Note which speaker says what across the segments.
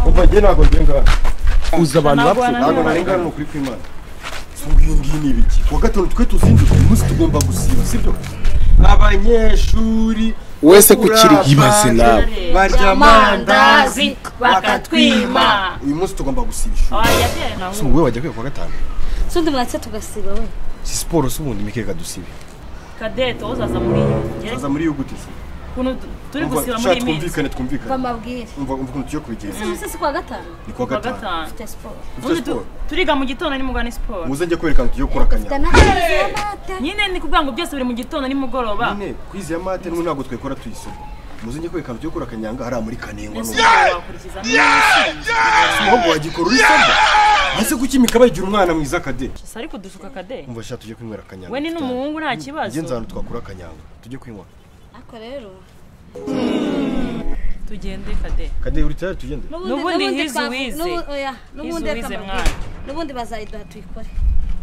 Speaker 1: umva njye ntabwo ngengana
Speaker 2: uzi abantu
Speaker 3: Ntabwo
Speaker 2: bapfuye
Speaker 1: ntabwo
Speaker 3: wananirana.
Speaker 1: narengana ni ukuri kw'imana ngiyi ngiyi ni ibiki kuwa gatanu twe tuzindutse uyu munsi tugomba gusiba sibyo abanyeshuri
Speaker 2: wese ku kiri yibaze nawe
Speaker 1: barya amandazi
Speaker 3: amandazi bakatwima
Speaker 1: uyu munsi tugomba gusiba ishuri
Speaker 3: wajya nawe
Speaker 1: si wowe wajya kwiga kuwa gatanu
Speaker 4: sundi mwatse tugasiba we
Speaker 1: si siporo si ubundi mikeka dusibe
Speaker 3: kadete wowe uzaza muri iyi ngeri
Speaker 1: tuzaza muri iyo gute se
Speaker 3: ukuntu turi
Speaker 1: Umva,
Speaker 3: gusiba muri
Speaker 1: shaka
Speaker 3: iyi minsi
Speaker 1: twumvikane twumvikane
Speaker 4: bamabwire
Speaker 1: umva umva ukuntu tugiye kubigenza
Speaker 4: umusisi si kuwa gatanu
Speaker 1: ni kuwa
Speaker 3: kuwa
Speaker 1: gatanu
Speaker 3: gatanu
Speaker 4: ufite siporo
Speaker 1: Dufite
Speaker 3: ubundi
Speaker 1: siporo
Speaker 3: tu- turiga mu gitondo nimugwa ni siporo
Speaker 1: muze njye kwerekana tugiye gukora
Speaker 4: ufite
Speaker 1: akanyama
Speaker 4: n'amazi y'amata
Speaker 3: nyine ni kuvuga ngo byose biri mu gitondo nimugoroba
Speaker 1: nyine kwizi ya mate n'ubu ntabwo twikora tuyisoko muze njye kwerekana tugiye gukora akanyanga hariya muri kanengwa
Speaker 3: mbese
Speaker 1: n'ubu
Speaker 3: umugoroba wakurikiza
Speaker 1: si umuhungu wagikora urisabwa ese kuki imikaba yigira umwana mwiza kade
Speaker 3: gusa ariko dusuka kade
Speaker 1: umva sha tujye kwinywera akanyanga
Speaker 3: we ni n'umuhungu nta
Speaker 1: njye nzi
Speaker 3: kibazo
Speaker 1: ahantu twakura akanyanga tujye kwinywa
Speaker 4: ako rero
Speaker 3: tugende kade
Speaker 1: kade uri tayari tugende
Speaker 3: N'ubundi hizi
Speaker 4: twavu-
Speaker 3: wize.
Speaker 4: n'ubu- oya, n'ubundi
Speaker 3: wize
Speaker 4: reka
Speaker 3: mwana.
Speaker 4: mbabwire. n'ubundi bazayiduha tuyikore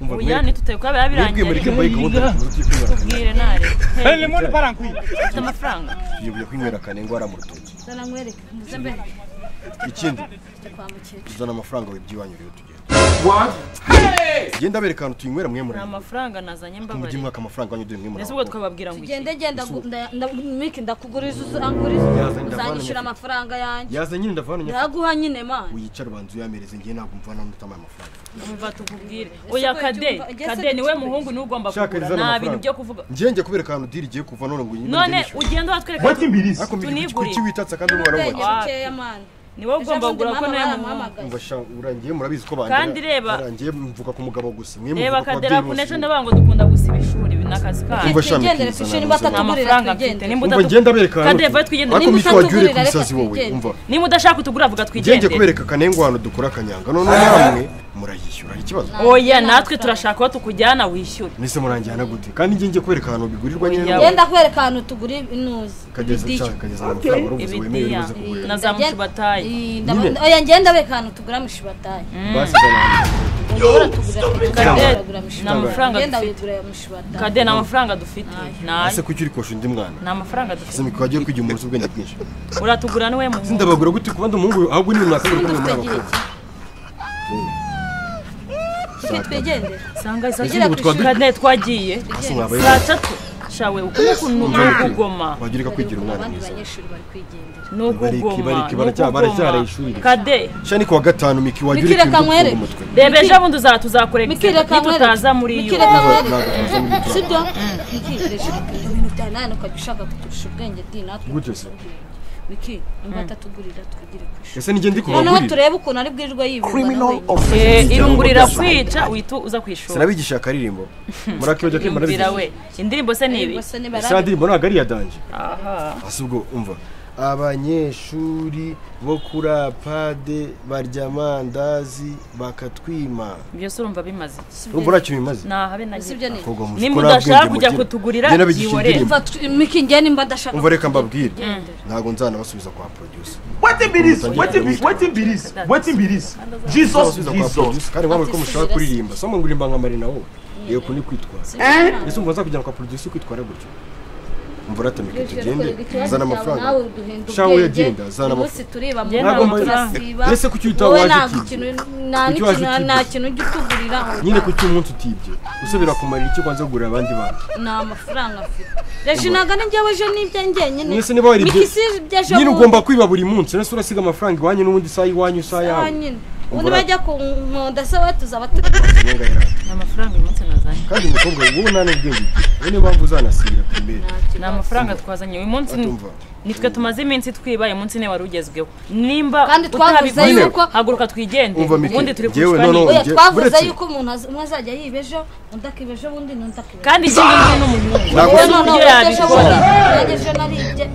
Speaker 1: umva
Speaker 3: oya ntitutebe kuba biba
Speaker 1: mwebwe muri
Speaker 3: birangiye
Speaker 1: kembaye gahunda muze tujye kwinywera akanyanga
Speaker 3: tubwire ntare
Speaker 5: Hey, le monde parle en couille.
Speaker 3: ufite amafaranga
Speaker 1: tuyoboye kwinywera akanyanga hariya mu rutoki
Speaker 4: zana nkwereke muze mbere
Speaker 1: ikindi
Speaker 4: tujya kwa mukecuru
Speaker 1: tuzana amafaranga we by'iwanyu rero tugende genda bereka ahantu tuyinywera mwe
Speaker 3: ni
Speaker 1: muri
Speaker 3: amafaranga nazanye
Speaker 1: mujye
Speaker 3: mbabare
Speaker 1: mwaka amafaranga wanyu dore mwe muri
Speaker 3: mbese ubwo twababwira ngo iki
Speaker 4: tugende genda gu- nda- nda- mike ndakuguriza uzanguriza
Speaker 1: Yazanye, ndavana
Speaker 4: uzanyishyura amafaranga yanjye
Speaker 1: yazanye inda vanu nyafite
Speaker 4: ndaguha nyine mani
Speaker 1: wiyicara ubanza uyamereze njye ntabwo mvana n'utamaye amafaranga
Speaker 3: umva tukubwire oya
Speaker 4: ko
Speaker 3: kade
Speaker 4: ubyumva- ese
Speaker 3: kade
Speaker 4: ko
Speaker 3: niwe
Speaker 4: ubyumva-
Speaker 3: muhungu niwe ugomba
Speaker 1: Shaka
Speaker 3: kugura
Speaker 1: rizana
Speaker 3: nta
Speaker 1: amafaranga.
Speaker 3: bintu byo kuvuga
Speaker 1: njye njye kubera ahantu diri igiye kuva none ngo nyine
Speaker 3: none
Speaker 1: ndishyura
Speaker 3: ugenda watwereka
Speaker 1: ariko mbwira
Speaker 3: tunigurire.
Speaker 1: kuki witatse kandi n'umwana
Speaker 4: ubwenge
Speaker 1: w'umukire
Speaker 3: Wapi.
Speaker 4: bukeya mani
Speaker 3: niwe ugomba kugura ko nawe muhungu
Speaker 1: umva sha urangiye murabizi ko bandera
Speaker 3: Kandi reba.
Speaker 1: urangiye mvuga ku mugabo gusa mwe
Speaker 3: reba
Speaker 1: muvuga ku
Speaker 3: kadera
Speaker 1: babyeyi
Speaker 3: ku
Speaker 1: bose
Speaker 3: n'ejo ndavuga ngo dukunda gusiba ishuri ibi ni akazi kanyu
Speaker 1: Umva sha,
Speaker 4: twigendere
Speaker 1: Mikizana,
Speaker 4: ku ishuri
Speaker 1: ntuze.
Speaker 3: nta
Speaker 4: batatugurira
Speaker 3: mafaranga mfite
Speaker 4: twigendere
Speaker 3: nimba
Speaker 1: umva
Speaker 3: udatu-
Speaker 1: ngenda bereka
Speaker 3: Kade,
Speaker 1: ahantu
Speaker 3: va twigendere.
Speaker 1: ariko
Speaker 4: Niba
Speaker 1: miki wabyure ku
Speaker 4: utatugurira, reka
Speaker 1: isazi wowe
Speaker 4: twigendere.
Speaker 1: umva
Speaker 3: niba udashaka utugura avuga
Speaker 1: njye njye
Speaker 3: twigendere
Speaker 1: kubereka kanengwa ahantu dukora akanyanga none namwe murayishyura hari ikibazo
Speaker 3: oya natwe turashaka aho tukujyana wishyure
Speaker 1: mwese murangiye gute kandi njye njye kwereka ahantu bigurirwa nyine
Speaker 3: Oya.
Speaker 1: n'ubu
Speaker 4: genda kwereka ahantu tugura inuzi
Speaker 1: kageza
Speaker 4: ibidiyo.
Speaker 1: nshaka kageza amafaranga urubuze wemerewe
Speaker 3: ibidiya
Speaker 1: urubuze kugura
Speaker 3: na za mushibatayi
Speaker 4: Ii,
Speaker 1: Nyine.
Speaker 4: ndabona- oya ngenda beka ahantu tugura mushibatayi
Speaker 1: basize abantu
Speaker 4: ushobora tugura
Speaker 3: Kade,
Speaker 4: tugura
Speaker 3: ni amafaranga
Speaker 4: mushibatayi genda
Speaker 3: dufite.
Speaker 4: wigurira mushibatayi
Speaker 3: kade ni amafaranga dufite nayo
Speaker 1: ese kuki uri kosha undi mwana
Speaker 3: ni amafaranga dufite
Speaker 1: ese miki wagiye kwigira umunsi ubwenge bwinshi
Speaker 3: uratugura niwe muhungu
Speaker 1: sindabagura gute ku bandi umuhungu ahubwo ni runaka uri kumwe muri
Speaker 4: dufite igihe
Speaker 1: abakobwa
Speaker 4: ki kuki twigendere
Speaker 3: sanga isa
Speaker 4: Tugera ku ishuri.
Speaker 3: kade twagiye
Speaker 1: ese mwabaye
Speaker 3: saa tatu shawe ukuboko ukuntu ni ukugoma
Speaker 1: wagira ikakwigira umwana
Speaker 4: abandi
Speaker 1: mwiza
Speaker 4: banyeshuri bari kwigendera
Speaker 3: ni ukugoma
Speaker 1: bariki,
Speaker 3: ni
Speaker 1: baracya- baracyaraye ishuri.
Speaker 3: ukugoma kade
Speaker 1: shani kuwa gatanu miki wagira
Speaker 4: Miki,
Speaker 1: ikintu
Speaker 4: reka
Speaker 1: cyo kuvuga
Speaker 4: nkwereke.
Speaker 1: umutwe
Speaker 3: reba ejo bundi uzara tuzakurekera
Speaker 4: mikireka
Speaker 3: nitutaza muri iyo
Speaker 4: mikireka
Speaker 1: Ntabwo tuza muri
Speaker 4: mwereke
Speaker 1: iyo.
Speaker 4: sibyo mikireje ibintu bya nani ukajya ushaka kuturusha ubwenge di natwe
Speaker 1: Gute se?
Speaker 4: miki niba atatugurira twigire ku ishuri
Speaker 1: ese nijye ndi
Speaker 4: noneho
Speaker 1: kubagurira
Speaker 4: turebe ukuntu ari bwirirwe
Speaker 1: criminal
Speaker 4: yibirwa
Speaker 1: offense
Speaker 3: Eh, irungurira
Speaker 1: Ijambo
Speaker 3: kwica witu uza kwishura
Speaker 1: sinabigisha akaririmbo murakibajya kwimba
Speaker 3: yumvira
Speaker 1: narizi
Speaker 3: we indirimbo se ni ibi
Speaker 1: sa ndirimbo ntabwo ari iya danje ahubwo umva abanyeshuri bo kuri apade barya amandazi bakatwima
Speaker 3: ibyo se urumva bimaze iki
Speaker 1: urumva ntacyo bimaze
Speaker 3: nahabe na
Speaker 4: Sibyo ni.
Speaker 1: Abakobwa muzi
Speaker 3: Nimba
Speaker 1: ko nta
Speaker 3: udashaka
Speaker 1: bwenge
Speaker 3: kujya
Speaker 1: mugira.
Speaker 3: kutugurira,
Speaker 1: Njye nabigisha
Speaker 3: yihorere.
Speaker 1: indirimbo.
Speaker 4: miki njye nimba adashaka
Speaker 1: umva reka mbabwire ntabwo nzanabasubiza kwa producer
Speaker 5: What in be this? What in be What in be this? What in be this? Jesus,
Speaker 1: nzabasubiza kwa
Speaker 5: Jesus.
Speaker 1: producer kandi mwabonye ko mushaka kuririmba so munguririmba nka marina wowe yego ni kwitwara ese umva nzakujyana kwa producer kwitwara gutyo umva uratamika tugende zana amafaranga Shawe yagenda, zana amafaranga.
Speaker 4: turiba mu
Speaker 3: Njye
Speaker 4: ntabwo
Speaker 3: ntabwo
Speaker 4: turasiba
Speaker 1: ese kuki utawe
Speaker 4: wowe
Speaker 1: waje
Speaker 4: nta
Speaker 1: utibye?
Speaker 4: kintu nta
Speaker 1: Kuki waje
Speaker 4: n'ikintu-
Speaker 1: utibye?
Speaker 4: nta kintu ujya utugurira
Speaker 1: nyine kuki umunsi utibye usubira kumarira iki kwanza kugurira abandi bantu
Speaker 4: nta mafaranga afite reje ntabwo ari njyewe ejo n'ibyo njyenyine
Speaker 1: mwese niba wari
Speaker 4: miki si iby'ejo
Speaker 1: nyine
Speaker 4: bundi.
Speaker 1: ugomba kwiba buri munsi uretse urasiga amafaranga iwanyu n'ubundi isaha iwanyu isaha
Speaker 4: Ah,
Speaker 1: yawe
Speaker 4: nyine
Speaker 1: Umva
Speaker 4: ubundi
Speaker 1: ura-
Speaker 4: bajya ku nkonda se we tuzaba turi
Speaker 3: ni amafaranga uyu munsi nazanye
Speaker 1: kandi umukobwa wowe nta n'ubwenge ugira wowe niyo mpamvu uzanasira ku imbere
Speaker 3: ni amafaranga twazanye uyu munsi ni-
Speaker 1: Atumva.
Speaker 3: nitwe tumaze iminsi twiba uyu munsi niwe wari ugezweho nimba
Speaker 4: Kandi twavuze
Speaker 3: utabiguze
Speaker 4: yuko-
Speaker 3: haguruka twigende
Speaker 1: Umva, Miki,
Speaker 3: ubundi turi
Speaker 1: jyewe
Speaker 3: kurushwa
Speaker 1: noneho-
Speaker 3: n'iyi
Speaker 4: oya
Speaker 1: Njye-
Speaker 4: twavuze
Speaker 1: uretse-
Speaker 4: yuko umuntu az- umwe azajya yiba ejo undi akiba ejo ubundi n'undi akiba ejo
Speaker 3: kandi ikindi ngiye n'umuhungu
Speaker 1: Ntabwo-
Speaker 3: wowe n'uburyo yabikora
Speaker 4: ejo naribye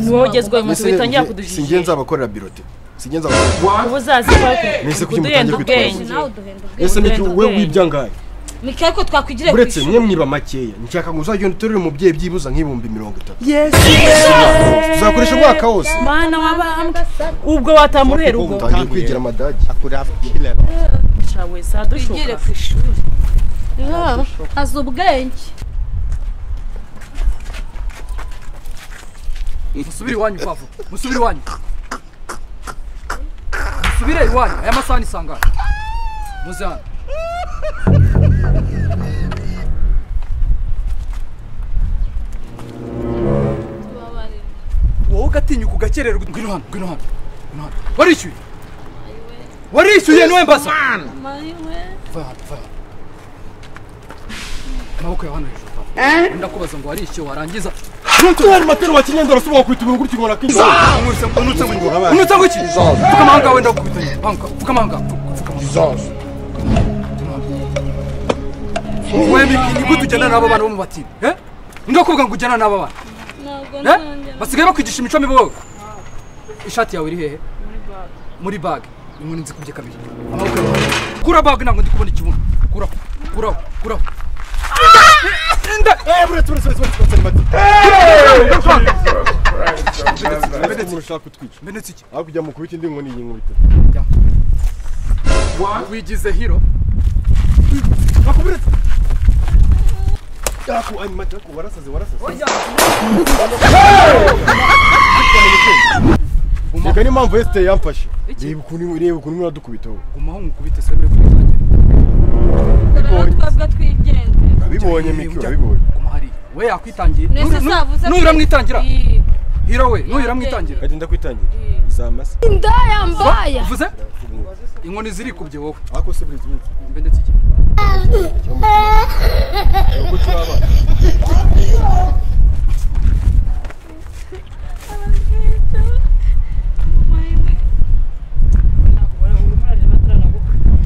Speaker 3: niwe ugezweho uyu munsi
Speaker 1: Ese
Speaker 3: witangira
Speaker 1: njye- si njye
Speaker 3: kudujijira
Speaker 1: nzabakorera birote si njye nzabakorera
Speaker 3: uba uzazivaho
Speaker 1: Mwese kuki
Speaker 3: kuduhenda
Speaker 1: mutangiye kwitwaza?
Speaker 3: ubwenge
Speaker 4: nawe uduhenda ubwenge
Speaker 1: ese miki we
Speaker 3: ubwenge.
Speaker 1: wibya ngahe
Speaker 4: mikaye ko twakwigiriye ku
Speaker 1: uretse
Speaker 4: ishuri
Speaker 1: mwe mwiba makeya nshaka ngo uzagenda uterure umubyeyi byibuza nk'ibihumbi mirongo itatu uzakoresha umwaka wose
Speaker 3: mana wabambwe ubwo watamuhera ubwo
Speaker 1: utangiye kwigira amadagi
Speaker 3: cawe sadushuka
Speaker 4: twigire ku ishuri azi ubwenge
Speaker 6: musubire iwanyu pavo musubire iwanyu musubire iwanyu aya masaha ni sangara muze hano
Speaker 4: tubabarire
Speaker 6: wowe ugatinyuka ugakererwa ngwino hano ngwino hano ngwino hano warishyuye warishyuye niwe mbaza
Speaker 4: mariwe
Speaker 6: va hano va hano amaboko yawe hano hejuru va ndakubaza ngo warishyuye warangiza
Speaker 1: hari matera wa kinyendera usubira kwita ibintu gutyo ngo nakinjira
Speaker 6: unutse ngo unutse ngo iki pfukama aho ngaho wenda gukubitanya pfukama aho ngaho pfukama wowe miki nibwo tujyana n'abo bana bo mu batini eh ndakuvuga ngo ujyana n'abo bana
Speaker 4: ntabwo
Speaker 6: Eh?
Speaker 4: ntangira
Speaker 6: basigaye bakwigisha imico mibi wowe ishati yawe iri hehe muri bage inkoni nzikubye kabiri amaboko yawe kura bage ntabwo ndi kubona ikibuno kuraho kuraho kuraho Inda!
Speaker 1: umuntu ushaka kutwica
Speaker 6: Menetse iki?
Speaker 1: aho kujya mu kubita indi nkoni iyi nkubita
Speaker 6: wigize hiro
Speaker 1: bakubiretse yaku ayi matera ko warasaze warasaze reka niyo mpamvu esite yamfashe
Speaker 6: Iki?
Speaker 1: reba ukuntu reba ukuntu imwe iradukubita wowe
Speaker 6: umaho ngukubite se mbere kuri
Speaker 4: rero twabwa twigenze
Speaker 1: abibonye miki abibonye
Speaker 6: kumahari we yakwitangiye
Speaker 4: mwese savuze
Speaker 6: nuhira mwitangira
Speaker 4: Ii,
Speaker 6: hiro we nuhira mwitangira
Speaker 1: kagenda kwitangira zamase
Speaker 4: inda yambaye
Speaker 6: uvuze inkoni zirikubye wowe
Speaker 1: ako se burizi burizi
Speaker 6: mbendetse iki
Speaker 1: uko turi abana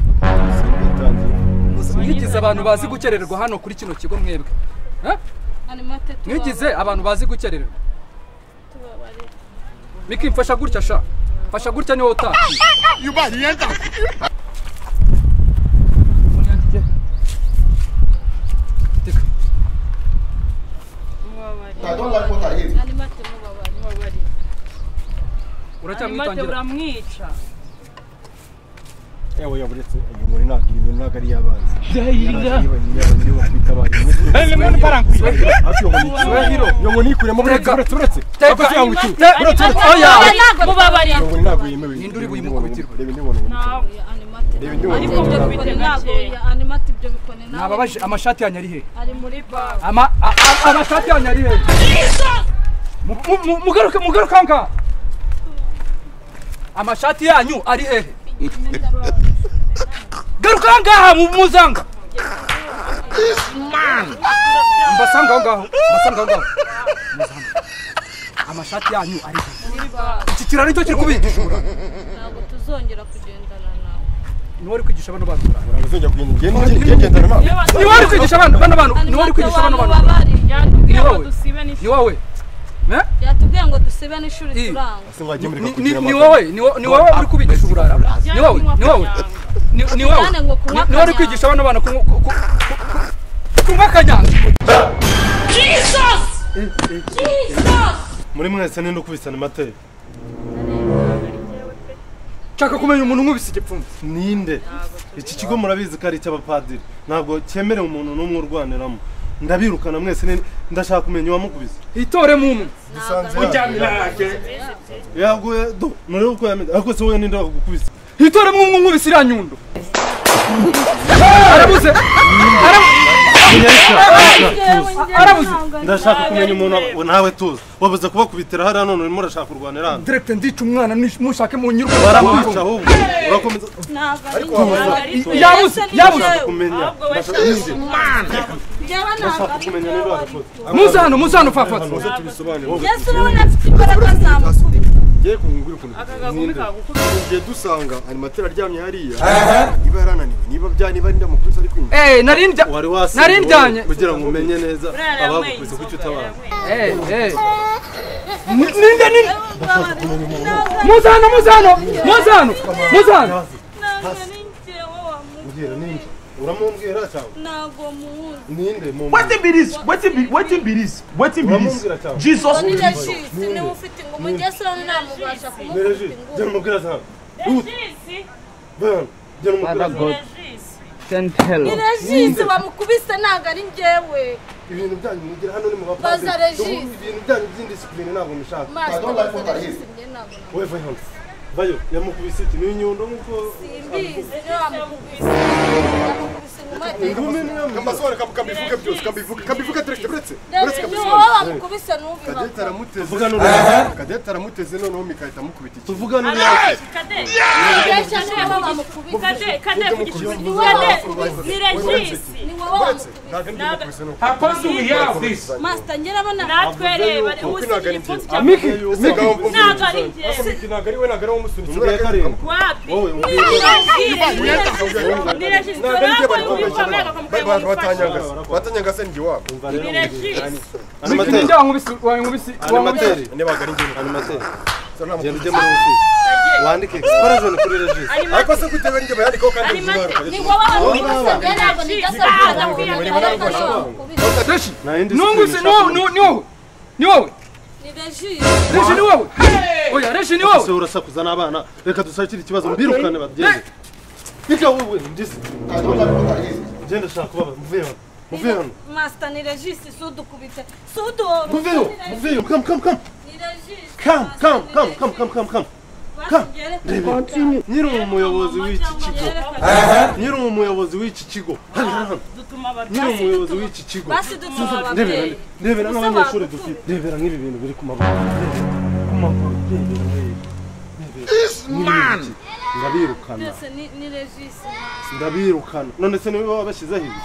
Speaker 1: bitangiye
Speaker 6: mwigize abantu bazi gukererwa hano kuri kino kigo mwebwe Eh?
Speaker 4: animate tubabarire.
Speaker 6: mwigize abantu bazi gukererwa
Speaker 4: tubabarire
Speaker 6: miki mfasha gutya sha mfasha gutya niwe utaha teka
Speaker 4: animate mubabarire
Speaker 3: Animate
Speaker 6: uracyamwitangira
Speaker 3: uramwica
Speaker 1: yewe yaburetse iyo nkoni ntabwo iyi nkoni ntabwo ari iy'abanzi niyo bakubita abantu hafi iyo nkoni
Speaker 6: we hiro
Speaker 1: iyo nkoni ikuremo buretse
Speaker 6: Teka.
Speaker 1: buretse buretse
Speaker 6: Teka.
Speaker 1: ako cyangwa iki buretse buretse
Speaker 6: Oya.
Speaker 3: mubabarire
Speaker 1: iyo nkoni ntabwo yemewe
Speaker 6: Ninde uri
Speaker 1: Reba indi
Speaker 6: buyikubitirwe?
Speaker 1: nkoni, reba indi nkoni
Speaker 3: ntawe
Speaker 4: oya animate
Speaker 1: Reba indi nkoni
Speaker 3: Ariko
Speaker 1: ntabwo-
Speaker 3: bukubita gakeya.
Speaker 4: animate ibyo bikone nawe
Speaker 6: nababaje amashati yanyu ari hehe
Speaker 4: ari muri bag
Speaker 6: ama a- a- amashati yanyu ari hehe Mu- mu- mu- mugaruke mugaruke aha ngaha amashati yanyu ari hehe garuka aha ngaha mu- muzanga mbasanga aho ngaho mbasanga aho ngaho Muzanga. amashati yanyu ari hehe iki kiraro nicyo kiri kubigisha uburanga
Speaker 4: ntabwo tuzongera kugendana nawe
Speaker 6: niwe uri kwigisha bano bantu uburanga
Speaker 1: ntabwo uzongera kugenda ugenda ugenda ugendana nawe
Speaker 6: niwe uri kwigisha bano bano bantu niwe uri kwigisha bano bantu uburanga
Speaker 4: mubabarire
Speaker 3: yatubwiye ngo
Speaker 6: Niwowe.
Speaker 3: dusibe
Speaker 6: ni
Speaker 3: n'ishuri
Speaker 6: wowe Eh?
Speaker 4: yatubwiye ngo dusibe n'ishuri
Speaker 6: Ii.
Speaker 4: turanga
Speaker 1: ese mwagiye mureka
Speaker 6: Ni- ni
Speaker 1: kugira
Speaker 6: ni
Speaker 1: amahoro.
Speaker 6: wowe ni wo- ni wowe uri kubigisha uburara ni wowe ni wowe ni ni wowe
Speaker 4: Kandi ngo kunywa
Speaker 6: Ni- ni wowe
Speaker 4: kanyanga.
Speaker 6: uri kwigisha abana bana kunywa ku- ku- ku- kunywa kanyanga
Speaker 1: muri mwese ninde ukubisana amateka
Speaker 6: nshaka kumenya umuntu nkubise igipfunsi
Speaker 7: ninde iki kigo murabizi ko ari icy'abapadiri ntabwo cyemerewe umuntu n'umwe urwaniramo ndabirukana mwese ni- ndashaka kumenya uwamukubise
Speaker 6: hitoremo umwe
Speaker 7: yaguye do murebe uko yamenye ariko se wowe ninde wagukubise
Speaker 6: hitoremo umwe nkubise iriya nyundo arabuze Arabu- arabuze
Speaker 7: ndashaka kumenya umuntu wa- nawe tuzi wabuze kubakubitira hariya none urimo urashaka kurwanira hano
Speaker 6: direkite ndica umwana nish- mushake mu nyirwa
Speaker 7: barakwica ahubwo urakomeza
Speaker 4: ntabwo ari
Speaker 6: yabuze yabuze
Speaker 7: kumenya ndashaka
Speaker 4: byaba ntabwo ari
Speaker 7: kumenya ninde wagukubise
Speaker 6: muze hano muze hano fafata
Speaker 1: tubisobanure
Speaker 4: yesu urabona afite imbaraga zamukubita
Speaker 1: ngiye kungura ukuntu
Speaker 3: akagagumi kagukubita
Speaker 1: tugiye dusanga animatera aryamye hariya niba yarananiwe niba bya niba ndamukubise ari kwinjira
Speaker 6: eee nari ndya
Speaker 7: wari
Speaker 6: Nari njyanye.
Speaker 7: wasinze kugira ngo umenye neza abagukubise kuki utabara
Speaker 6: eee eee ninde ninde
Speaker 4: ntabwo
Speaker 6: muze hano muze hano muze hano muze hano
Speaker 4: ari njyewe wamuzi
Speaker 7: uramumbwira cyangwa
Speaker 4: ntabwo muzi
Speaker 7: ninde mu
Speaker 5: Wetin be this? Wetin be wetin be this? Wetin be
Speaker 7: Uramubwira
Speaker 5: this?
Speaker 7: cyane.
Speaker 5: Jesus.
Speaker 4: ni rashisi niwe ufite ingumu yesu urabona ntamubasha kumukubita
Speaker 7: Regis,
Speaker 4: ingumu
Speaker 7: genda umubwira cyangwa bana genda umubwira cyangwa
Speaker 4: ni rashisi bamukubise ntabwo ari njyewe
Speaker 7: ibintu byanyu mugira hano ni mu
Speaker 4: bapadiri. Baza Regis.
Speaker 7: ibintu byanyu by'indisipurine ntabwo nishaka
Speaker 4: maso ntabwo njye ntabwo
Speaker 7: weva hano vayo yamukubise iti ni inyundo nk'uko ingumi niyo mukubise
Speaker 1: kamasohore kabivuge byose kabivuge kabivuge ateretse uretse uretse
Speaker 4: niwowe
Speaker 1: kabisohore
Speaker 4: wamukubise numva
Speaker 1: kadete aramuteze
Speaker 7: Tuvuga n'uruyaki.
Speaker 1: kadete aramuteze noneho migahita mukubita iki
Speaker 7: tuvugane uruyaki
Speaker 4: ibeshya niwowe wamukubise ni wowe
Speaker 1: uretse
Speaker 4: wamukubise
Speaker 1: ntabwo ndi mukubise nuko
Speaker 5: Because we have this.
Speaker 4: masita ngira abana
Speaker 8: natwereba usigira ipfunsi cya ntabwo ari njye
Speaker 1: ntabwo ari we ntabwo ari we umusunitse
Speaker 7: Umubwire karindwi.
Speaker 8: wapi
Speaker 7: wowe umbwire
Speaker 8: nirashitse
Speaker 1: ntabwo ari njye
Speaker 8: urabona
Speaker 1: bari
Speaker 8: ko wikomega
Speaker 1: bari
Speaker 8: ukamukanya
Speaker 1: bari
Speaker 8: mu ifashe
Speaker 1: batanyangase batanyangase ni njye wabo
Speaker 7: umva rero
Speaker 8: nirashitse
Speaker 7: animateri
Speaker 6: wankubise wankubise
Speaker 7: animateri
Speaker 1: nibaga ari njye
Speaker 7: animateri
Speaker 1: ntabwo
Speaker 7: genda ujye muri ofisi wandike expression kuri registre
Speaker 1: ariko se kujya bari njye bayandikaho kandi bizogaruka
Speaker 4: ni wowe wamukubise ntabwo nijya wamukubise
Speaker 6: reshi
Speaker 7: Nahindi
Speaker 6: nunguse ni wowe ni wowe ni wowe
Speaker 4: ni reji
Speaker 6: reshi ni wowe oya reshi ni
Speaker 7: se
Speaker 6: wowe
Speaker 7: urasakuza n'abana reka dusakire ikibazo mbirukane bagende reka wowe ndisi genda shaka ubaba muvuye hano muvuye hano
Speaker 4: masita ni reji si udukubite si uduhora
Speaker 7: muvuyeho muvuyeho come come come
Speaker 4: ni reji
Speaker 7: come come come come come come come nyiri umuyobozi w'iki kigo nyiri umuyobozi w'iki kigo hano hano hano.
Speaker 8: dutuma
Speaker 7: nyiri
Speaker 8: abarwayi
Speaker 7: umuyozi w'iki kigo
Speaker 4: basi dutuma
Speaker 7: rebera
Speaker 4: ababyeyi
Speaker 7: rebera
Speaker 4: Usaba
Speaker 7: n'abanyeshuri
Speaker 4: gukura.
Speaker 7: dufite rebera nk'ibi bintu biri ku maboko rebera ku maboko rebera rebera ndabirukana
Speaker 4: byose ni ni reji
Speaker 7: ndabirukana none se niwe baba bashyizeho ibi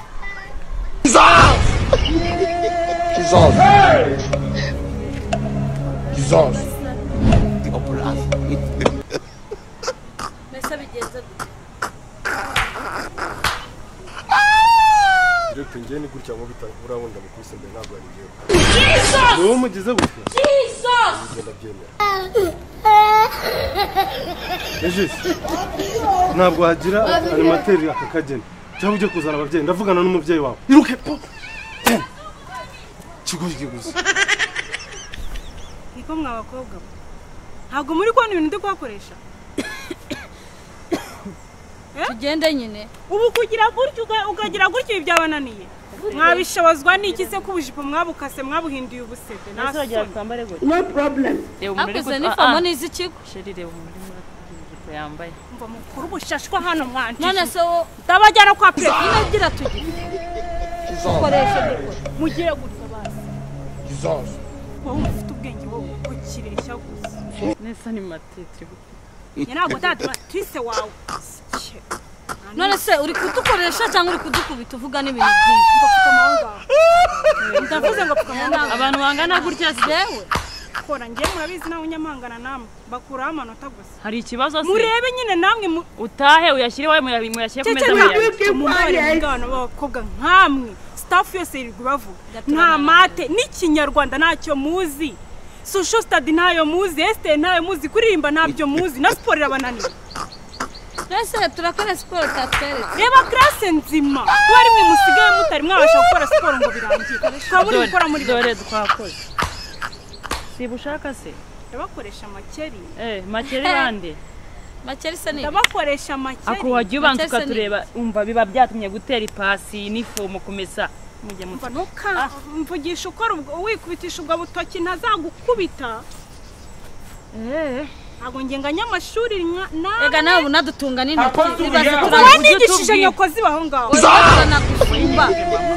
Speaker 4: mbese bigenze gute
Speaker 1: direkite njye ni gutya ngo bita urabona ndamukubise mbere ntabwo ari njyewe
Speaker 7: ni wowe umugize gutya
Speaker 1: ngenda byemera
Speaker 7: ejisi ntabwo wagira animateri aka kageni cyangwa ujye kuzana ababyeyi ndavugana n'umubyeyi wawe iruke pu- ten. kigo kiguzi
Speaker 8: niko mwa bakobwa mwe ntabwo muri kubona ibintu ndi kuhakoresha
Speaker 4: tugende nyine
Speaker 8: ubu kugira gutya uga- ukagira gutya ibi byabananiye mwabishobozwa n'iki se ko ubujipo mwabukase mwabuhinduye ubusebe nta soni
Speaker 3: reba umuriro
Speaker 4: hakoze
Speaker 3: uri- ah,
Speaker 4: n'ifomo
Speaker 3: ah,
Speaker 4: n'iz'ikigo
Speaker 3: sheri reba umuriro uri kuri ijipo yambaye
Speaker 8: mva mukuru ubushashwa hano
Speaker 4: none
Speaker 8: mwanjije
Speaker 4: se wowe
Speaker 8: ndabajyana kwa perezida
Speaker 4: ino gira tugire dukoreshe dukore
Speaker 8: mugiye gutya bazi wowe ufite ubwenge wowe ukirira ishyaguzi
Speaker 3: nesa ni matete
Speaker 8: njye ntabwo ndatise wawe Sike.
Speaker 4: none se uri kudukoresha cyangwa uri kudukubita uvuga n'ibintu byinshi
Speaker 8: ndavuze ngo pfukamunwa
Speaker 3: abantu bangana gutya se
Speaker 4: yewe
Speaker 8: kora njye murabizi nawe unyamangana namwe bakuraho amanota gusa
Speaker 3: hari ikibazo se
Speaker 8: murebe nyine namwe mu-
Speaker 3: utahe uyashyire iwawe muyabi- muyashyire ku meza
Speaker 8: cyane
Speaker 3: muyabi
Speaker 8: umubare w'ingano b'abakobwa nkamwe sitafu yose iri bavuga nta mate n'ikinyarwanda ntacyo muzi susho stade ntayo muzi esite ntayo muzi kuririmba ntabyo muzi na siporo irabananiye
Speaker 4: twese turakora siporo tatweretse
Speaker 8: reba karase nzima kuba rimwe musigaye mutari mwabasha gukora siporo ngo birangire tukaba muri
Speaker 3: Dore,
Speaker 8: gukora muri
Speaker 3: dore twakoze si bushaka se
Speaker 8: ndabakoresha amakeri
Speaker 3: eh makeri bande
Speaker 4: makeri se ni
Speaker 8: ndabakoresha amakeri
Speaker 3: ako wajya ubanza
Speaker 4: Mbese ni-
Speaker 3: ukatureba umva biba byatumye gutera ipasi n'ifomo kumesa mujya mu
Speaker 8: Umva ntuka mvugisha ukora ubwo wikubitisha ubwo butoki ntazagukubita ntabwo ngenga nyamashuri nka- nawe
Speaker 4: ega nawe unadutunga n'intoki ibaze
Speaker 8: wowe
Speaker 4: turanagutumba
Speaker 8: nigishije nyoko zibaho ngaho
Speaker 4: turanagusumba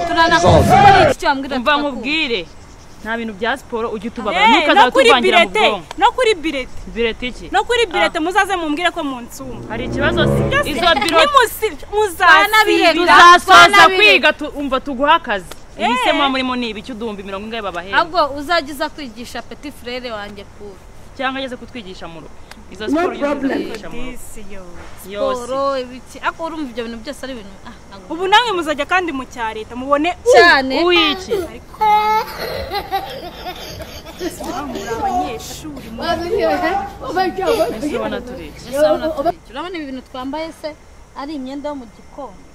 Speaker 4: turanagusumba ni iki cyambwira
Speaker 3: umva nkubwire nta bintu bya siporo ujya utubaba ntukazatuvangira mu bwonko
Speaker 8: no kuri birete
Speaker 3: bireta iki
Speaker 8: no kuri birete muzaze mumbwire ko munsumba
Speaker 3: hari ikibazo se izo biro
Speaker 8: Nimusi-
Speaker 4: Twanabireka.
Speaker 8: muzasibira
Speaker 3: tuzasoza
Speaker 4: Twanabireka.
Speaker 3: kwiga tu- umva tuguha akazi
Speaker 8: Eh.
Speaker 3: ibisema murimo ni ibiki uduhumbi mirongo ingahe babahera
Speaker 4: ahubwo uzajya kwigisha peti frere wanjye kubi
Speaker 3: cyangwa ageze kutwigisha mu rugo izo siporo ujya kutwigisha mu rugo
Speaker 8: Disi yo.
Speaker 3: yose
Speaker 4: siporo ibiki ariko urumva ibyo bintu byose ari ibintu ah ntabwo
Speaker 8: ubu namwe muzajya kandi mu cya leta mubone u-
Speaker 4: cyane
Speaker 3: uwiki
Speaker 8: muri abanyeshuri mu-
Speaker 3: ese ubona turiki
Speaker 4: urabona ibi bintu twambaye se ari imyenda yo mu gikoni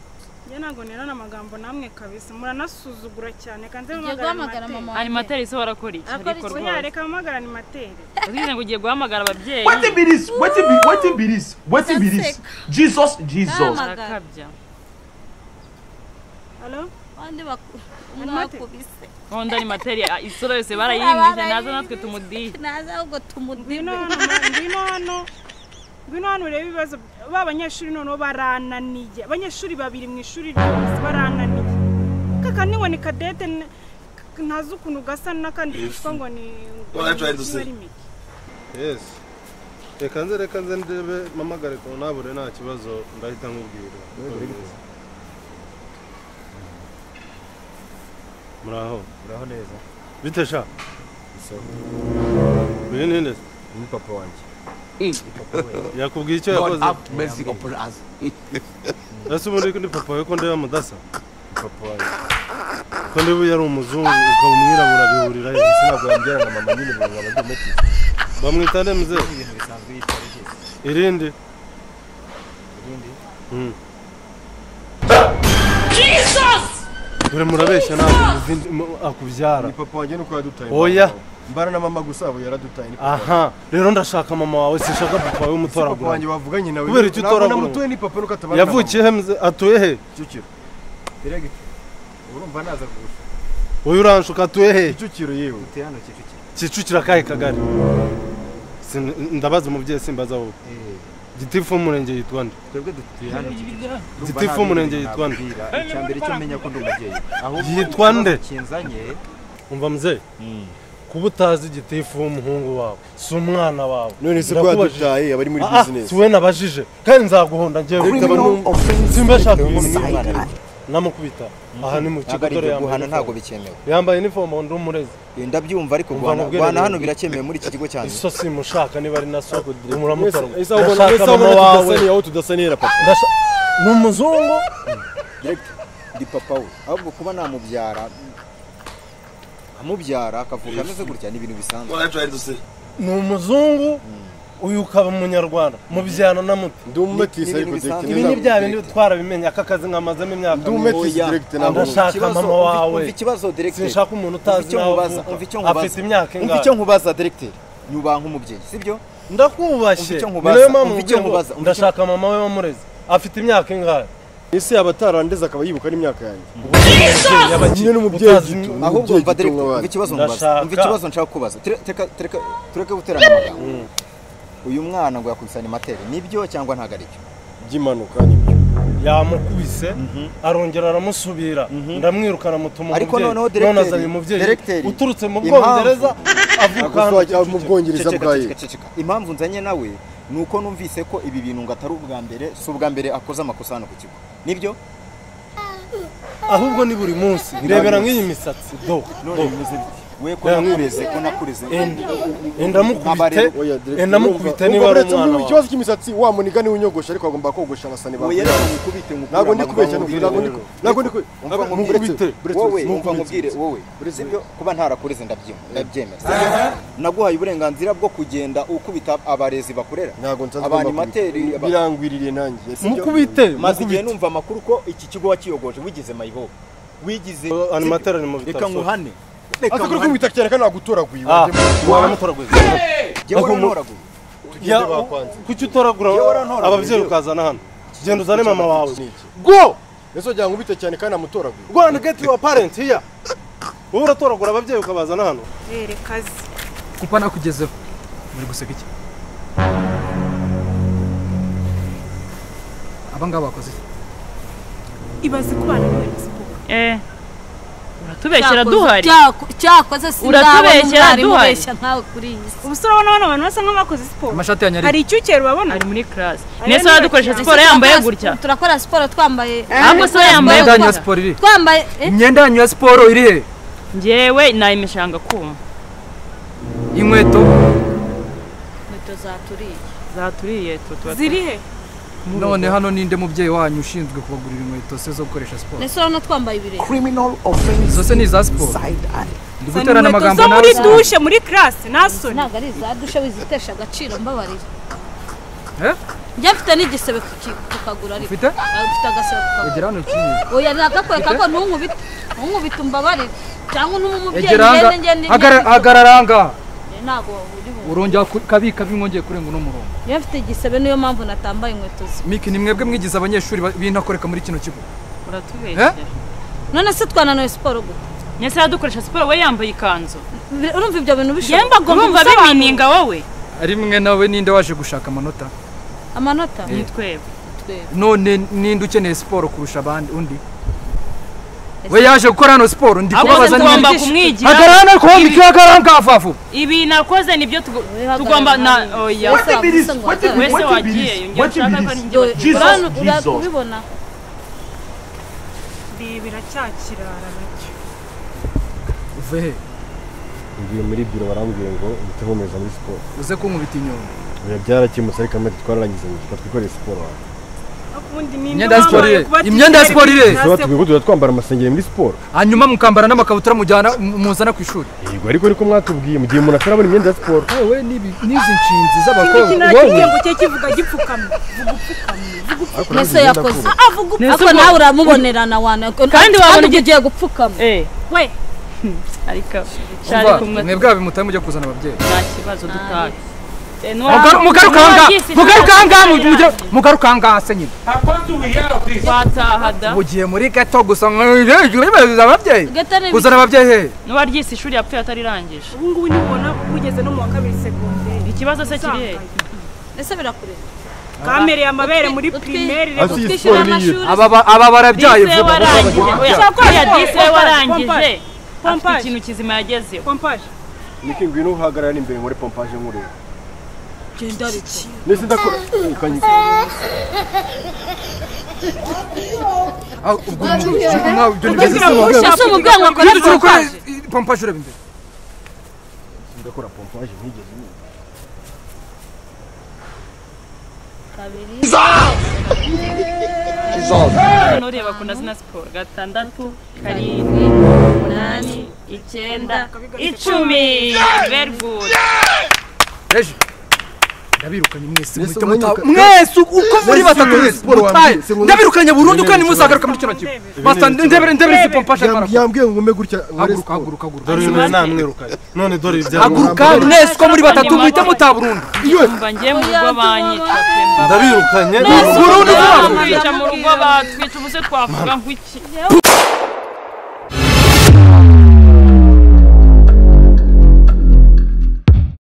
Speaker 8: njye ntabwo nerana amagambo namwe kabisa muranasuzugura cyane kandi
Speaker 4: ugiye guhamagara mama wanjye.
Speaker 3: animateri ise warakora iki hari
Speaker 4: Arakora iki?
Speaker 3: ikorwa
Speaker 8: oya reka mpamagara ni materi
Speaker 3: ugize ngo ugiye guhamagara ababyeyi
Speaker 5: Wetin be this? Wetin be wetin be this? Wetin be this? Jesus, Jesus.
Speaker 4: Nama.
Speaker 3: arakabya
Speaker 8: halo
Speaker 4: abandi baku
Speaker 8: Animate.
Speaker 4: mwakubise
Speaker 3: nkunda animateri ah, isura yose barayiyumvise naza natwe tumudihe
Speaker 4: naza ahubwo tumudibe
Speaker 8: ngwino hano ma- ngwino hano ngwino hano urebe ibibazo ba banyeshuri noneho barananiye abanyeshuri babiri mu ishuri ryose barananiye kaka niwe ni kadete n- k- ntazi ukuntu gasa n'akandi kitwa ngo ni
Speaker 9: Well, I tried to say.
Speaker 8: Mike.
Speaker 7: yesi reka nze reka nze ndebe mpamagare ku ntabure nta kibazo ndahita nkubwira uko bimeze. muraho
Speaker 1: uraho neza
Speaker 7: bite sha
Speaker 1: isawa
Speaker 7: uyu ni nde
Speaker 1: ni papa wanjye
Speaker 7: yakubwiye icyo
Speaker 9: God
Speaker 7: yakoze
Speaker 9: have mercy upon us.
Speaker 7: ese ubundi ni papa we ko ndeba mudasa
Speaker 1: papa wanjye
Speaker 7: ko ndeba uyu ari umuzungu ukaba umwirabura bihurira he
Speaker 1: ese ntabwo yambwira na mama nyine ubu nkaba ndi muti
Speaker 7: bamwita nde mzee irindi Mm. dore murabeshya ntabwo muzindi- mu- akubyara
Speaker 1: ni papa wanjye nuko yadutaye
Speaker 7: Oya.
Speaker 1: mbara na mama gusa abo yaradutaye ni papa wanjye.
Speaker 7: aha rero ndashaka mama wawe sinshaka papa we
Speaker 1: Si papa wanjye
Speaker 7: umutoragura
Speaker 1: wavuganye nawe
Speaker 7: Kubera icyo
Speaker 1: Ntabwo
Speaker 7: utoragura.
Speaker 1: namutuye ni papa nuko atabana na mama.
Speaker 7: yavukiye he mzee? atuye he
Speaker 1: kicukiro erega urumva naza kugusha
Speaker 7: uyu uranshuka atuye he
Speaker 1: kicukiro yewe
Speaker 7: kicukira akahe kagari Sin- ndabaza umubyeyi simbaza wowe gitifu w'umurenge yitwa nde gitifu w'umurenge yitwa nde
Speaker 10: icyambere cyo menya ko ndi umubyeyi ahubwo
Speaker 7: Yitwa nde?
Speaker 10: kinzanye
Speaker 7: umva mzee kuba utazi gitifu w'umuhungu wawe si umwana wawe
Speaker 1: none se ko
Speaker 7: Ndakubajije.
Speaker 1: yadutaye abari muri
Speaker 7: Ah, ah,
Speaker 1: bizinesi
Speaker 7: si we nabajije kandi nzaguhonda njyewe simba ashaka namukubita aha ni mu kigo
Speaker 10: ntabwo ari
Speaker 7: dore
Speaker 10: ibyo
Speaker 7: yambaye
Speaker 10: guhana
Speaker 7: uniform.
Speaker 10: ntabwo bikemewe
Speaker 7: yambaye inifomo ndi umurezi
Speaker 10: Eh, ndabyumva ariko
Speaker 7: Umva
Speaker 10: guhana
Speaker 7: n'ubwere
Speaker 10: guhana
Speaker 7: rero.
Speaker 10: hano birakemewe muri iki kigo cyanyu
Speaker 7: iso simushaka niba ari naso muramutoragura
Speaker 1: ese ahubwo na ese
Speaker 7: ndashaka
Speaker 1: ahubwo
Speaker 7: mama
Speaker 1: na
Speaker 7: wawe
Speaker 1: tudasanira aho tudasanira papa
Speaker 7: Ndasha- ni umuzungu
Speaker 10: Director, ndi papa we ahubwo kuba namubyara amubyara akavuka ameze gutya ni ibintu bisanzwe
Speaker 9: What I tried to say.
Speaker 7: ni umuzungu uyu ukaba umunyarwanda mubyana na muti
Speaker 1: ndi umumetisi
Speaker 10: Ni- ni
Speaker 1: ariko
Speaker 10: ibintu
Speaker 1: direkite
Speaker 10: bisanzwe.
Speaker 7: ibi ni bya bindi twarabimenya aka kazi nkamazemo imyaka
Speaker 1: ndi umumetisi
Speaker 10: Oya.
Speaker 1: direkite ntabwo
Speaker 7: Ndashaka
Speaker 1: uzi.
Speaker 10: Ikibazo-
Speaker 7: mama
Speaker 10: umva-
Speaker 7: wawe.
Speaker 10: umva ikibazo director
Speaker 7: sinshaka umuntu
Speaker 10: Umva
Speaker 7: utazi
Speaker 10: icyo
Speaker 7: nawe
Speaker 10: nkubaza, umva icyo nkubaza.
Speaker 7: afite imyaka
Speaker 10: umva icyo
Speaker 7: ingahe
Speaker 10: nkubaza director nyubanka umubyeyi sibyo
Speaker 7: ndakwubashye
Speaker 10: Umva icyo
Speaker 7: Ni
Speaker 10: nkubaza,
Speaker 7: nayo mpamvu
Speaker 10: umva icyo
Speaker 7: mvuga ngo
Speaker 10: nkubaza, umva icyo-
Speaker 7: ndashaka mama we wamurezi afite imyaka ingahe
Speaker 1: ese yaba atarandiza akaba yibuka n'imyaka yanjye
Speaker 7: yabakiriye
Speaker 1: Nyine n'umubyeyi
Speaker 7: utazi
Speaker 1: gito.
Speaker 7: ni-
Speaker 10: ahubwo
Speaker 1: Umubyeyi gito
Speaker 10: umva director
Speaker 1: nk'abandi.
Speaker 10: umva ikibazo nkubaza
Speaker 7: Ndashaka-
Speaker 10: umva ikibazo nshaka kubaza tureka tureka tureke guterana amagambo uyu mwana ngo yakusanya imateri nibyo cyangwa ntabwo ari byo
Speaker 1: by'impanuka nibyo
Speaker 7: yamukubise arongera aramusubira ndamwirukana mutuma
Speaker 10: Ariko
Speaker 7: umubyeyi
Speaker 10: noneho
Speaker 7: none
Speaker 10: directeur,
Speaker 7: azanye umubyeyi
Speaker 10: directeur,
Speaker 7: uturutse mu
Speaker 10: impamvu-
Speaker 7: bwongereza avuka hano
Speaker 1: gusa mu
Speaker 7: Kicukiro.
Speaker 1: bwongereza
Speaker 10: Ceceka,
Speaker 1: bwayo
Speaker 10: ceceka, ceceka. impamvu nzanye nawe ni uko numvise ko ibi bintu ngo atari ubwa mbere si ubwa mbere akoze amakosa hano ku kigo nibyo
Speaker 7: ahubwo ni buri munsi rebera nk'iyi misatsi do do.
Speaker 10: we ko
Speaker 7: Yeah.
Speaker 10: nakureze ko nakureze
Speaker 7: endamukubite
Speaker 10: Abarebe,
Speaker 1: oya direkite
Speaker 7: endamukubite
Speaker 1: Urumva
Speaker 7: niba ari
Speaker 1: uretse
Speaker 7: umwana
Speaker 1: ubu
Speaker 7: wawe
Speaker 1: ikibazo cy'imisatsi wa muniga niwe unyogosha ariko agomba kogosha abasani bawe
Speaker 10: oya rero mukubite mukure
Speaker 1: ntabwo ndi
Speaker 10: amaguru,
Speaker 1: kubeshya
Speaker 10: mubwire
Speaker 1: ntabwo ndi
Speaker 10: rero.
Speaker 1: ku- ntabwo ndi ku-
Speaker 10: Umva
Speaker 1: ntabwo
Speaker 10: nkubwire,
Speaker 1: mukubite
Speaker 10: wowe
Speaker 1: buretse
Speaker 10: umva
Speaker 1: mukubite
Speaker 10: nkubwire wowe sibyo kuba ntarakureze ndabyima- ndabyemera Sibyo? naguhaye uburenganzira bwo kugenda ukubita abarezi bakorera
Speaker 1: ntabwo nsanzwe
Speaker 10: abanimateri aba-
Speaker 1: birangwiririye nanjye sibyo
Speaker 7: mukubite
Speaker 10: maze igihe
Speaker 7: mukubite
Speaker 10: numva amakuru ko iki kigo wakiyogoje wigize mayihoho wigize
Speaker 7: animateri ari mu
Speaker 10: reka
Speaker 7: bitaro
Speaker 10: nkuhane reka
Speaker 1: asa kuri
Speaker 10: nkuhane
Speaker 1: kubita cyane kandi nagutoraguye
Speaker 7: Ah,
Speaker 1: wajya-
Speaker 7: waramutoraguye
Speaker 10: jyewe
Speaker 7: Nako mu-
Speaker 10: urantoraguye
Speaker 7: Ya,
Speaker 1: Tugende bakwanze.
Speaker 7: kuki utoragura
Speaker 10: Yewe warantoraguye.
Speaker 7: ababyeyi ukazana hano genda uzane mama wawe
Speaker 1: Ni iki?
Speaker 7: go
Speaker 1: ese wagira ngo ubite cyane kandi amutoraguye
Speaker 7: go and get your parent here wowe uratoragura ababyeyi ukabazana hano
Speaker 8: rere kazi
Speaker 6: kuko nakugezeho muri guseka iki aba ngaba bakoze iki
Speaker 8: ibaze ko bananiwe siporo
Speaker 3: Eh. Uratubeshyera duhari.
Speaker 4: Cyako- cyakoze sindabona
Speaker 3: Uratubeshyera
Speaker 4: umwarimu
Speaker 3: duhari.
Speaker 4: ubeshya nkawe kuri iyi si
Speaker 8: ubusore urabona bano bantu basa nk'abakoze siporo
Speaker 6: amashati yanyu
Speaker 8: hari
Speaker 6: ari
Speaker 8: icyucyere urabona
Speaker 3: Ari muri class.
Speaker 8: Aya
Speaker 3: Nese
Speaker 8: ni
Speaker 3: wadukoresha
Speaker 8: bakira.
Speaker 3: siporo
Speaker 4: Ese
Speaker 3: yambaye
Speaker 4: turakora
Speaker 3: gutya.
Speaker 4: siporo- turakora siporo twambaye
Speaker 3: Ahubwo se yambaye
Speaker 6: imyenda yanyu ya
Speaker 3: gutya.
Speaker 6: siporo iri
Speaker 4: twambaye eh?
Speaker 6: imyenda yanyu ya siporo iri he
Speaker 3: Njyewe nayimeshanga kuma.
Speaker 6: inkweto
Speaker 4: inkweto zaturiye
Speaker 3: Zaturiye twe tuba
Speaker 8: ziri he
Speaker 6: none hano ninde mubyeyi wanyu ushinzwe kubagurira inkweto se zo gukoresha siporo
Speaker 4: ndetse urabona twambaye ibirenge
Speaker 10: criminal offense
Speaker 6: izo se ni iza siporo
Speaker 10: side eye
Speaker 6: ndi
Speaker 8: Zana
Speaker 6: guterana
Speaker 8: inkweto
Speaker 6: amagambo
Speaker 8: zo muri
Speaker 6: nawe
Speaker 8: dushe muri karase nasoni
Speaker 4: ntabwo ari iza dushe wizitesha agaciro mbabarira
Speaker 6: Eh?
Speaker 4: njye mfite n'igisebe ku ki- ku kaguru ariko
Speaker 6: Ufite?
Speaker 4: Ah, mfite agasebe ku kaguru
Speaker 6: egera hano ukinye
Speaker 4: oya nagakwiye kako ntunkubite ntunkubite umbabarire cyangwa untume umubyeyi
Speaker 6: egera hanga
Speaker 4: ngende ngende
Speaker 6: Hagara- hagarara hanga
Speaker 4: ntabwo uri bu
Speaker 6: urongera ku- kabi kabi mwongeye kurenga uno murongo
Speaker 4: njye mfite igisebe niyo mpamvu natambaye inkweto zi
Speaker 6: miki ni mwebwe mwigize abanyeshuri ba- b'intakoreka muri kino kigo
Speaker 3: Uratubeshyera.
Speaker 4: none se twananiwe siporo gute
Speaker 3: Nese wadukoresha siporo we yambaye ikanzu.
Speaker 4: Bir- urumva ibyo bintu bishobora
Speaker 8: yemba agomba
Speaker 3: Urumva
Speaker 8: gusobanura
Speaker 3: bimininga wowe.
Speaker 6: ari mwe nawe ninde waje gushaka amanota
Speaker 4: amanota
Speaker 3: ni twebwe
Speaker 6: none ninde ukeneye siporo kurusha abandi undi we yaje gukora hano siporo ndi
Speaker 3: Ahubwo
Speaker 6: kubabaza
Speaker 3: tugomba kumwigira
Speaker 6: akarana kombikiwe akaranga kafafu
Speaker 3: ibi nakoze nibyo tugo- tugomba na oya
Speaker 4: Wese
Speaker 5: bilis, wese bilis,
Speaker 3: wese
Speaker 5: wese
Speaker 3: wagiyeyo
Speaker 5: bilis,
Speaker 3: njye
Speaker 5: wese
Speaker 3: ushaka ko
Speaker 5: bilis.
Speaker 3: ninjye wagiye.
Speaker 5: Jesus,
Speaker 4: urabona
Speaker 5: Jesus.
Speaker 4: urabibona
Speaker 8: ndibira cya kirara nacyo
Speaker 6: uve he
Speaker 1: ngiye muri biro barambwiye ngo uhite nkomeza muri siporo
Speaker 6: uze kunkubita inyuma
Speaker 1: biba byarakemutse ariko amezi twararangize ngo tuba twikoreye siporo hanze
Speaker 8: akundi ni
Speaker 6: Imyenda ya siporo ire. Imyenda ya siporo ire.
Speaker 1: tuba tubwiye ko tuba twambara amasengeri muri siporo
Speaker 6: hanyuma mukambara n'amakabutura mujyana muzana ku ishuri
Speaker 1: yego ariko ariko mwatubwiye mu gihe umuntu atarabona imyenda ya siporo
Speaker 6: wowe n'ibi- n'izi nshinzi z'abakobwa
Speaker 8: kimwe
Speaker 6: wowe
Speaker 8: ngo cye kivuga gipfukamye vuga upfukamye vuga upfukamye
Speaker 4: nese yakoze
Speaker 8: Ah, vuga upfukamye
Speaker 4: ariko nawe uramubonerana wana
Speaker 3: Kandi wabona
Speaker 4: ubwo ugiye gupfukama
Speaker 3: eh
Speaker 8: we
Speaker 3: ariko shari
Speaker 6: Umva,
Speaker 3: kumwe
Speaker 6: mwe bwawe mutahe mujya kuzana ababyeyi
Speaker 3: nta kibazo dutaka Eh,
Speaker 6: Mugaru-
Speaker 3: nuwa-
Speaker 6: mugaruke aha ngaha,
Speaker 3: nuwagize
Speaker 6: mugaruke aha ngaha,
Speaker 3: inama-
Speaker 6: mujye- mugaruke aha ngaha se nyine
Speaker 3: twataha da
Speaker 6: mugiye muri gato gusa mwibaza ababyeyi
Speaker 4: Gato ni
Speaker 6: kuzana ababyeyi he
Speaker 3: n'uwaryise ishuri yapfuye atarirangije
Speaker 8: ubu ngubu ntibona bugeze no mu wa kabiri segonderi
Speaker 3: ikibazo se kiri he
Speaker 4: ese birakureba
Speaker 8: kamereye amabere muri
Speaker 4: Utwi-
Speaker 8: primaire
Speaker 7: Asi
Speaker 8: rero
Speaker 7: iyi
Speaker 4: twishyura
Speaker 7: siporo ni iyo.
Speaker 4: amashuri
Speaker 6: aba ba- aba barabyaye
Speaker 3: dise
Speaker 6: vuba
Speaker 3: warangije oya
Speaker 8: Ushaka ko
Speaker 3: oya
Speaker 8: ashobora-
Speaker 3: dise warangije
Speaker 8: Pompaje.
Speaker 3: afite
Speaker 8: Pompaje.
Speaker 3: ikintu kizima yagezeho
Speaker 8: pompaje
Speaker 1: niki ngwino uhagarara imbere muri pompaje nkureba
Speaker 4: genda ariko
Speaker 1: ndetse ndakora ukanyika
Speaker 6: Ah, ubwo nkawe ibyo ni byiza
Speaker 4: ese umubyeyi ngo akore
Speaker 6: Ujye ukora pompaje ureba imbere
Speaker 1: ndakora pompaje ntigeze niba
Speaker 4: kabiri
Speaker 3: n'ureba ku nazina siporo gatandatu karindwi umunani icyenda icumi very good
Speaker 6: reje ndabirukanye mwese
Speaker 7: Mwese
Speaker 6: muhita
Speaker 7: mwanyuka-
Speaker 6: muta- mwese uko muri batatu mwese
Speaker 7: siporo
Speaker 6: mutahe
Speaker 7: wambwiye, sinumva-
Speaker 6: ndabirukanye burundu kandi
Speaker 7: Ndebere,
Speaker 6: muzagaruka muri kino kigo
Speaker 8: Ndebere.
Speaker 6: basta ndebere ndebere izi pompaje
Speaker 7: Yam-
Speaker 6: barakora
Speaker 7: yambwiye ngo ngume gutya nkore
Speaker 6: haguruka
Speaker 7: siporo
Speaker 6: haguruka haguruka
Speaker 7: dore uyu nawe namwirukanye none dore ibi byari
Speaker 6: haguruka mwese uko muri batatu muhita muta burundu
Speaker 3: umva ngiye mu rugo banyica pemba
Speaker 7: ndabirukanye
Speaker 6: burundu vuba vuba.
Speaker 3: twica mu rugo batwica ubuse twavuga ngo iki